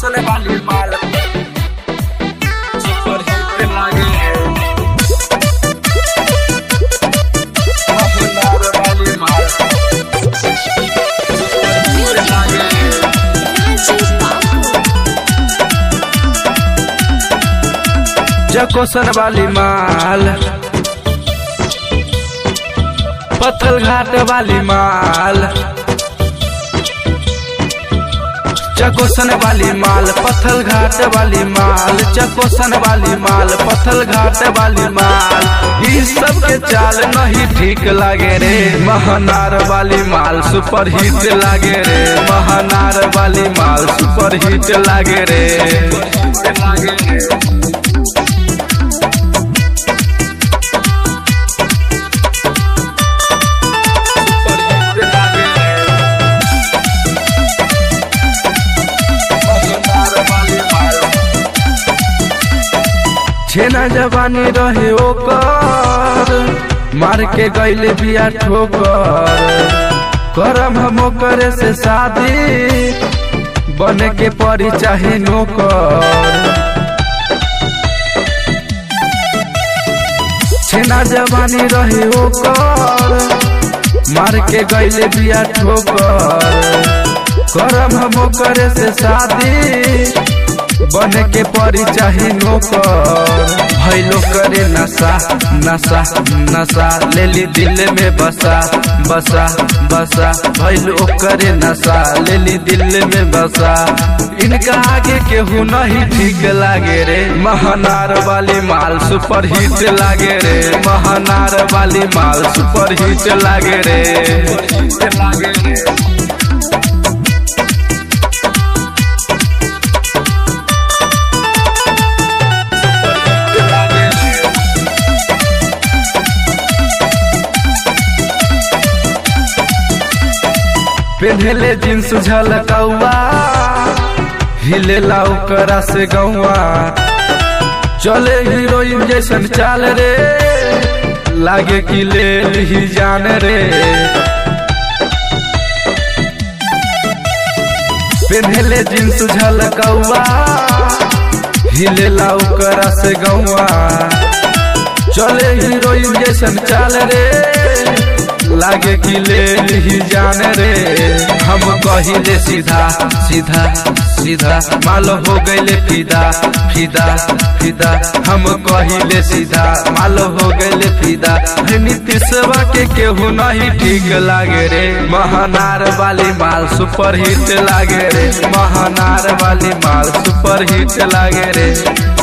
कोसले वाली माल super hit लागे महनार वाली माल सुपर हिट लागे जकोसन वाली माल पत्थल घाट वाली माल चकोसन वाली माल पत्थल घाट वाली माल चकोसन वाली माल पत्थल घाट वाली माल ई सब के चाल नहीं ठीक लागे रे महनार वाली माल सुपर हिट लागे रे महनार वाली माल सुपर हिट लागे रे लागे रे छेना जवानी रहे ओकर मार के गईले बिया ठोकर करम हम करे से शादी बने के परी चाहे नौकर छेना जवानी रहे ओकर मार के गईले बिया ठोकर करम हम करे से शादी बने के परी चाहे नौकर भैलो करे नशा नशा नशा ले ली दिल में बसा बसा बसा भैलो करे नशा ले ली दिल में बसा इनका आगे केहू नहीं ठीक लागे रे महनार वाली माल सुपर हिट लागे रे महनार वाली माल सुपर हिट लागे रे लागे रे पेन्हले जींस झलकौआ हिले ओकरा से गौआ चले हीरोइन जैसन चाल रे लागे कि ले ही जान रे पेन्हले जींस झलकौआ हिले ओकरा से गौआ चले हीरोइन जैसन चाल रे लागे कि ले ही जान रे हम कहिले सीधा सीधा सीधा माल हो गईले फिदा फिदा फिदा हम कहिले सीधा माल हो गईले फिदा नीतीशवा के केहू नहीं ठीक लागे रे महनार वाली माल सुपर हिट लागे रे महनार वाली माल सुपर हिट लागे रे